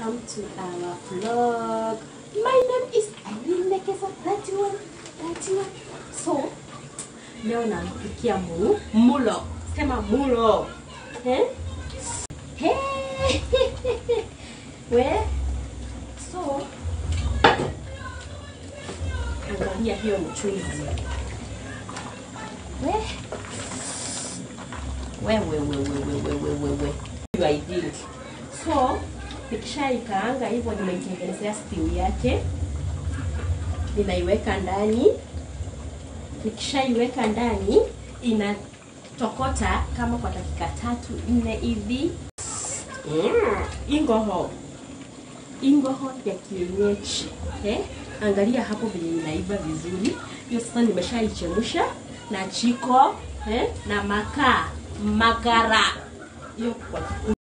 welcome to our vlog. My name is Irene Nekesa 31, 31. So, leo nampikia mu mulo. Sema mulo. Eh? Hey! We? So, angalia hiyo mchuzi. We? We, we, we, we, we, we, we, we, we. You I think. So, nikishaikaanga hivyo nimeitengenezea stew yake, ninaiweka ndani. Nikishaiweka ndani, inatokota kama kwa dakika tatu nne hivi. Mm, ingoho ingoho ya kienyeji eh? Angalia hapo vile inaiva vizuri. Hiyo sasa nimeshaichemsha na chiko eh? na makaa magara hiyo kwa